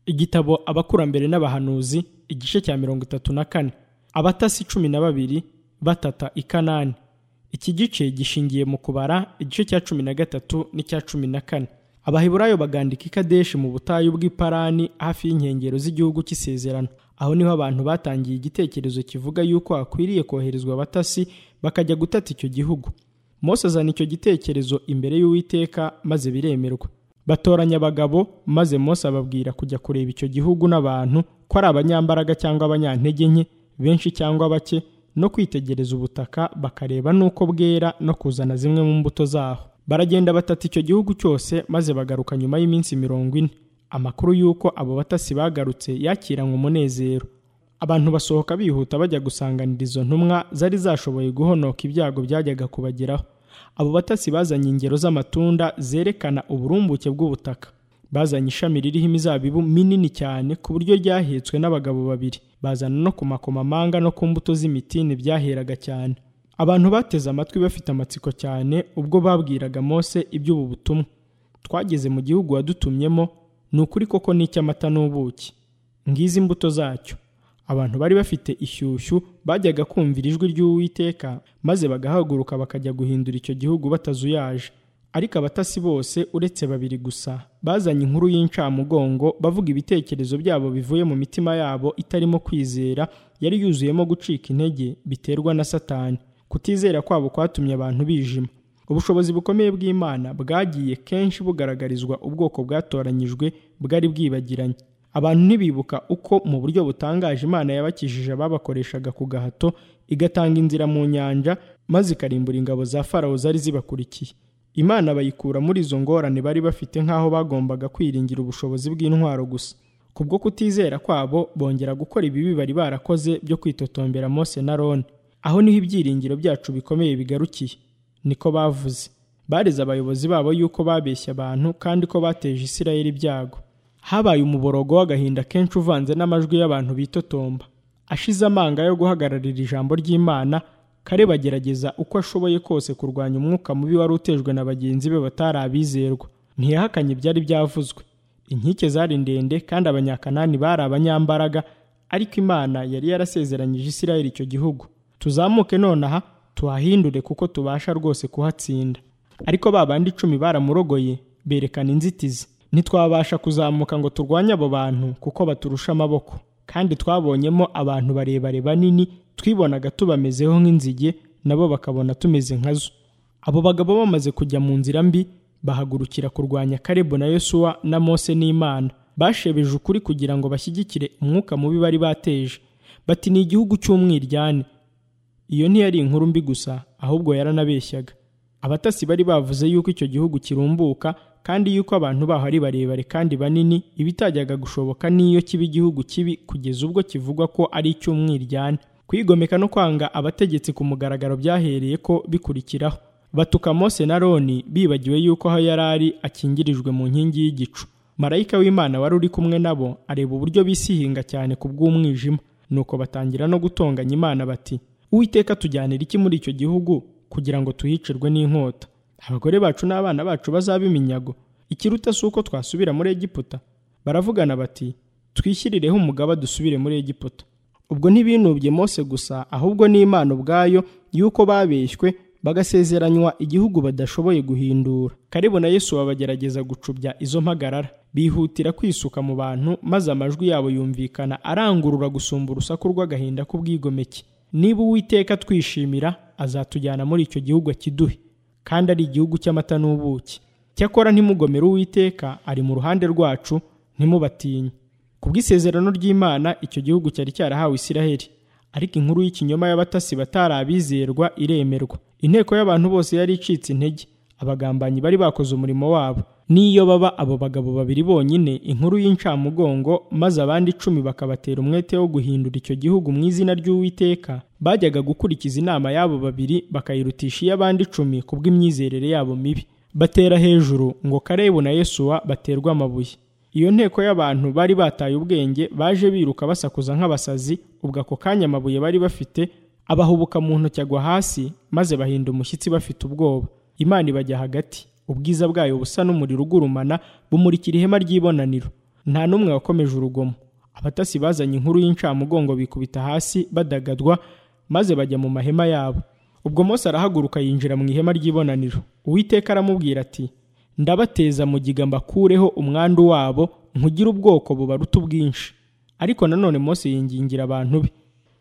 igitabo abakurambere n'abahanuzi igice cya mirongo itatu na kane abatasi cumi na babiri batata i kanani iki gice gishingiye mu kubara igice cya cumi na gatatu n'icya cumi na kane abaheburayo bagandika ikadeshi mu butayu bw'iparani hafi y'inkengero z'igihugu cy'isezerano aho niho abantu batangiye igitekerezo kivuga yuko hakwiriye koherezwa abatasi bakajya gutata icyo gihugu mose azana icyo gitekerezo imbere y'uwiteka maze biremerwa batoranya abagabo maze mose ababwira kujya kureba icyo gihugu n'abantu ko ari abanyambaraga cyangwa abanyantege nke benshi cyangwa bake no kwitegereza ubutaka bakareba n'uko bwera no kuzana zimwe mu mbuto zaho baragenda batata icyo gihugu cyose maze bagaruka nyuma y'iminsi mirongo ine amakuru y'uko abo batasi bagarutse yakiranywe umunezero abantu basohoka bihuta bajya gusanganira izo ntumwa zari zashoboye guhonoka ibyago byajyaga kubageraho abo batasi bazanye ingero z'amatunda zerekana uburumbuke bw'ubutaka bazanye ishami ririho imizabibu minini cyane ku buryo ryahetswe n'abagabo babiri bazana no ku makomamanga no ku mbuto z'imitini byaheraga cyane abantu bateze amatwi bafite amatsiko cyane ubwo babwiraga mose iby'ubu butumwa twageze mu gihugu wadutumyemo ni ukuri koko ni icy'amata n'ubuki ngizi imbuto zacyo abantu bari bafite ishyushyu bajyaga kumvira ijwi ry'uwiteka maze bagahaguruka bakajya guhindura icyo gihugu batazuyaje ariko abatasi bose uretse babiri gusa bazanye inkuru y'incamugongo bavuga ibitekerezo byabo bivuye mu mitima yabo itarimo kwizera yari yuzuyemo gucika intege biterwa na satani kutizera kwabo kwatumye abantu bijima ubushobozi bukomeye bw'imana bwagiye kenshi bugaragarizwa ubwoko bwatoranyijwe bwari bwibagiranye abantu ntibibuka uko mu buryo butangaje imana yabakijije ababakoreshaga ku gahato igatanga inzira mu nyanja maze ikarimbura ingabo za farawo zari zibakurikiye imana bayikura muri izo ngorane bari bafite nk'aho bagombaga kwiringira ubushobozi bw'intwaro gusa kubwo kutizera kwabo bongera gukora ibibi bari barakoze byo kwitotombera mose na roni aho niho ibyiringiro byacu bikomeye bigarukiye niko bavuze bareze abayobozi babo yuko babeshya abantu kandi ko bateje isirayeli ibyago habaye umuborogo w'agahinda kenshi uvanze n'amajwi y'abantu bitotomba ashize amanga yo guhagararira ijambo ry'imana kare bagerageza uko ashoboye kose kurwanya umwuka mubi wari utejwe na bagenzi be batari abizerwa ntiyahakanye ibyari byavuzwe inkike zari ndende kandi abanyakanani bari abanyambaraga ariko imana yari yarasezeranyije isirayeli icyo gihugu tuzamuke nonaha tuhahindure kuko tubasha rwose kuhatsinda ariko ba bandi icumi baramurogoye berekana inzitizi ntitwabasha kuzamuka ngo turwanye abo bantu kuko baturusha amaboko kandi twabonyemo abantu barebare banini twibonaga tubamezeho nk'inzige nabo bakabona tumeze nkazo abo bagabo bamaze kujya mu nzira mbi bahagurukira kurwanya karebu na yosuwa na mose n'imana bashebeje ukuri kugira ngo bashyigikire umwuka mubi bari bateje bati ni igihugu cy'umwiryane iyo ntiyari inkuru mbi gusa ahubwo yaranabeshyaga abatasi bari bavuze yuko icyo gihugu kirumbuka kandi yuko abantu baho ari barebare kandi banini ibitajyaga gushoboka n'iyo kiba igihugu kibi kugeza ubwo kivugwa ko ari icy'umwiryane kwigomeka no kwanga abategetsi ku mugaragaro byahereye ko bikurikiraho batuka mose na roni bibagiwe yuko aho yari ari akingirijwe mu nkingi y'igicu marayika w'imana wari uri kumwe nabo areba uburyo bisihinga cyane ku bw'umwijima nuko batangira no gutonganya imana bati uwiteka tujyanira iki muri icyo gihugu kugira ngo tuhicirwe n'inkota abagore bacu n'abana bacu bazabe iminyago ikiruta si uko twasubira muri egiputa baravugana bati twishyirireho umugaba dusubire muri egiputa ubwo ntibinubye mose gusa ahubwo n'imana ubwayo y'uko babeshywe bagasezeranywa igihugu badashoboye guhindura karibu na yesu bagerageza gucubya izo mpagarara bihutira kwisuka mu bantu maze amajwi yabo yumvikana arangurura gusumba urusaku rw'agahinda k'ubwigomeke niba uwiteka twishimira azatujyana muri icyo gihugu akiduhe kandi ari igihugu cy'amata n'ubuki cyakora ntimugomere uwiteka ari mu ruhande rwacu ntimubatinye ku bw'isezerano ry'imana icyo gihugu cyari cyarahawe isiraheli ariko inkuru y'ikinyoma y'abatasi batari abizerwa iremerwa inteko y'abantu bose yari icitse intege abagambanyi bari bakoze umurimo wabo n'iyo baba abo bagabo babiri bonyine inkuru y'incamugongo maze abandi icumi bakabatera umwete wo guhindura icyo gihugu mu izina ry'uwiteka bajyaga gukurikiza inama y'abo babiri bakayirutisha iy'abandi icumi ku bw'imyizerere yabo mibi batera hejuru ngo karebu na yesuwa baterwe amabuye iyo nteko y'abantu bari bataye ubwenge baje biruka basakuza nk'abasazi ubwo ako kanya amabuye bari bafite abahubuka mu ntoki agwa hasi maze bahinda umushyitsi bafite ubwoba imana ibajya hagati ubwiza bwayo busa n'umuriro ugurumana bumurikira ihema ry'ibonaniro nta n'umwe wakomeje urugomo abatasi bazanye inkuru y'incamugongo bikubita hasi badagadwa maze bajya mu mahema yabo ubwo Mose arahaguruka yinjira mu ihema ry'ibonaniro uwiteka aramubwira ati ndabateza mugiga mbakureho umwandu wabo nkugire ubwoko bubaruta ubwinshi ariko nanone Mose yingingira abantu be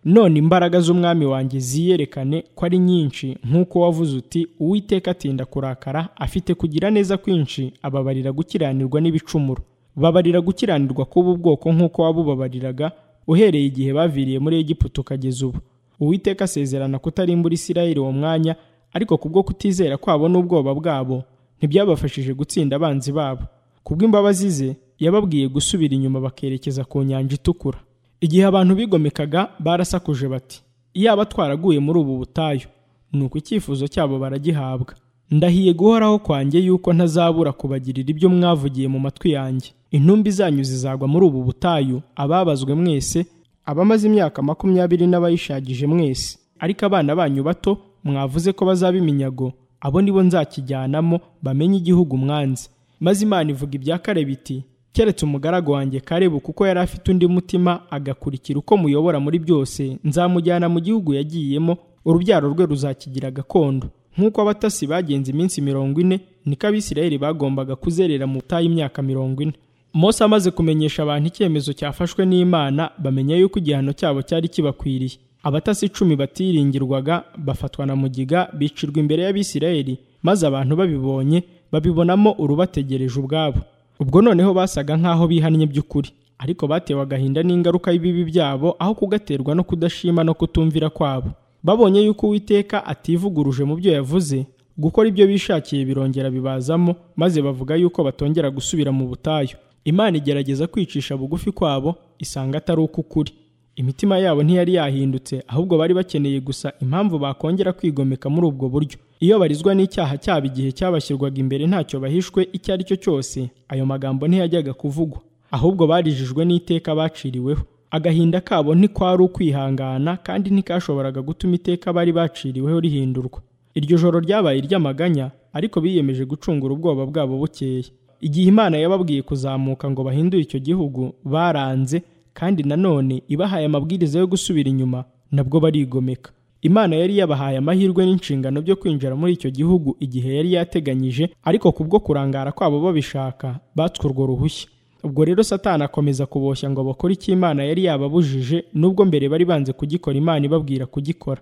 none imbaraga z'umwami wanjye ziyerekane ko ari nyinshi nk'uko wavuze uti uwiteka atinda kurakara afite kugira neza kwinshi ababarira gukiranirwa n'ibicumuro babarira gukiranirwa kuba ubwoko nk'uko wabubabariraga uhereye igihe baviriye muri Egiputa ukageza ubu uwiteka asezerana kutarimbura Isirayeli uwo mwanya ariko kubwo kutizera kwabo n'ubwoba bwabo ntibyabafashije gutsinda abanzi babo kubw'imbabazi ze yababwiye gusubira inyuma bakerekeza ku nyanja itukura igihe abantu bigomekaga barasakuje bati iyaba twaraguye muri ubu butayu ni uko icyifuzo cyabo baragihabwa ndahiye guhoraho kwanjye yuko ntazabura kubagirira ibyo mwavugiye mu matwi yanjye intumbi zanyu zizagwa muri ubu butayu ababazwe mwese abamaze imyaka makumyabiri n'abayishagije mwese ariko abana banyu bato mwavuze ko bazaba iminyago abo nibo nzakijyanamo bamenye igihugu mwanze maze imana ivuga ibya kare biti keretse umugaragu wanjye karebu kuko yari afite undi mutima agakurikira uko muyobora muri byose nzamujyana mu gihugu yagiyemo urubyaro rwe ruzakigira gakondo nk'uko abatasi bagenze iminsi mirongo ine niko abisirayeli bagombaga kuzerera mu butayu imyaka mirongo ine Mose amaze kumenyesha abantu icyemezo cyafashwe n'Imana bamenya yuko igihano cyabo cyari kibakwiriye abatasi icumi batiringirwaga bafatwa na mugiga bicirwa imbere y'abisirayeli maze abantu babibonye babibonamo urubategereje ubwabo ubwo noneho basaga nk'aho bihannye by'ukuri ariko batewe agahinda n'ingaruka y'ibibi byabo aho kugaterwa no kudashima no kutumvira kwabo babonye yuko uwiteka ativuguruje mu byo yavuze gukora ibyo bishakiye birongera bibazamo maze bavuga yuko batongera gusubira mu butayu imana igerageza kwicisha bugufi kwabo isanga atari uko ukuri imitima yabo ntiyari yahindutse ahubwo bari bakeneye gusa impamvu bakongera kwigomeka muri ubwo buryo iyo barizwa n'icyaha cyabo igihe cyabashyirwaga imbere ntacyo bahishwe icyo ari cyo cyose ayo magambo ntiyajyaga kuvugwa ahubwo barijijwe n'iteka baciriweho agahinda kabo ntikwari ukwihangana kandi ntikashoboraga gutuma iteka bari baciriweho rihindurwa iryo joro ryabaye iry'amaganya ariko biyemeje gucungura ubwoba bwabo bukeya igihe imana yababwiye kuzamuka ngo bahindure icyo gihugu baranze kandi nanone ibahaye amabwiriza yo gusubira inyuma nabwo barigomeka imana yari yabahaye amahirwe n'inshingano byo kwinjira muri icyo gihugu igihe yari yateganyije ariko kubwo kurangara kwabo babishaka batswe urwo ruhushya ubwo rero satani akomeza kuboshya ngo bakore icyo imana yari yababujije nubwo mbere bari banze kugikora imana ibabwira kugikora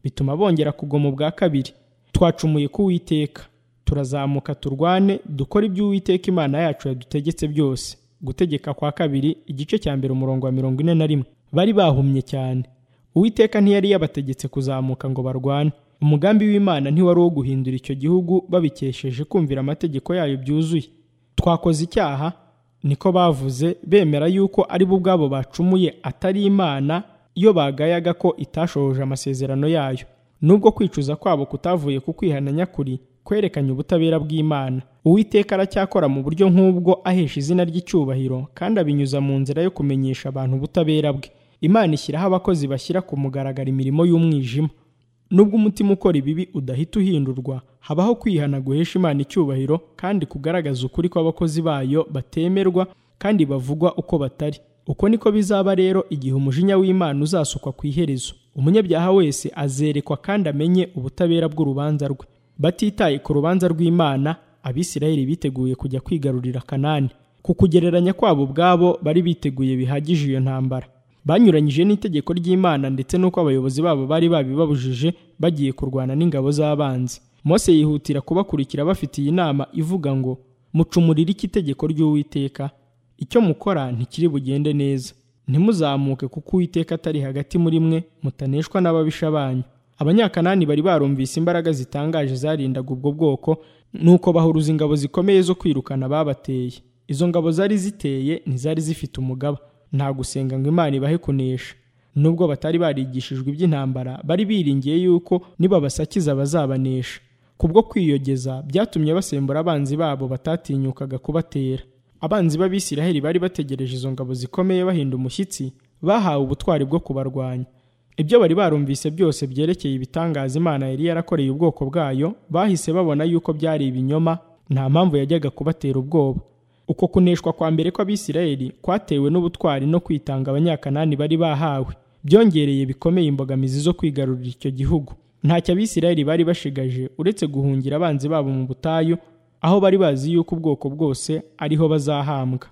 bituma bongera kugwa mu bwa kabiri twacumuye ku Uwiteka turazamuka turwane dukore ibyo Uwiteka imana yacu yadutegetse byose gutegeka kwa kabiri igice cya mbere umurongo wa mirongo ine na rimwe bari bahumye cyane uwiteka ntiyari yabategetse kuzamuka ngo barwane umugambi w'imana ntiwari uwo guhindura icyo gihugu babikesheje kumvira amategeko yayo byuzuye twakoze icyaha niko bavuze bemera yuko ari bo ubwabo bacumuye atari imana iyo bagayaga ko itashohoje amasezerano yayo nubwo kwicuza kwabo kutavuye ku kwihana nyakuri kwerekanye ubutabera bw'imana uwiteka aracyakora mu buryo nk'ubwo ahesha izina ry'icyubahiro kandi abinyuza mu nzira yo kumenyesha abantu ubutabera bwe imana ishyiraho abakozi bashyira ku mugaragaro imirimo y'umwijima nubwo umutima ukora ibibi udahita uhindurwa habaho kwihana guhesha imana icyubahiro kandi kugaragaza ukuri kw'abakozi bayo batemerwa kandi bavugwa uko batari uko niko bizaba rero igihe umujinya w'imana uzasukwa ku iherezo umunyabyaha wese azerekwa kandi amenye ubutabera bw'urubanza rwe batitaye ku rubanza rw'imana abisirayeli biteguye kujya kwigarurira kanani ku kugereranya kwabo ubwabo bari biteguye bihagije iyo ntambara banyuranyije n'itegeko ry'imana ndetse n'uko abayobozi babo bari babibabujije bagiye kurwana n'ingabo z'abanzi mose yihutira kubakurikira bafitiye inama ivuga ngo mucumurire iki itegeko ry'uwiteka icyo mukora ntikiri bugende neza ntimuzamuke kuko uwiteka atari hagati muri mwe mutaneshwa n'ababisha banyu abanyakanani bari barumvise imbaraga zitangaje zarindaga ubwo bwoko nuko bahuruza ingabo zikomeye zo kwirukana babateye izo ngabo zari ziteye ntizari zifite umugaba nta gusenga ngo imana ibahe kunesha nubwo batari barigishijwe iby'intambara bari biringiye yuko nibabasakiza bazabanesha kubwo kwiyogeza byatumye basembura abanzi babo batatinyukaga kubatera abanzi b'abisiraheli bari bategereje izo ngabo zikomeye bahinda umushyitsi bahawe ubutwari bwo kubarwanya ibyo bari barumvise byose byerekeye ibitangaza imana yari yarakoreye ubwoko bwayo bahise babona yuko byari ibinyoma nta mpamvu yajyaga kubatera ubwoba uko kuneshwa kwa mbere kw'abisirayeli kwatewe n'ubutwari no kwitanga abanyakanani bari bahawe byongereye bikomeye imbogamizi zo kwigarurira icyo gihugu ntacyo abisirayeli bari bashigaje uretse guhungira abanzi babo mu butayu aho bari bazi yuko ubwoko bwose ariho bazahambwa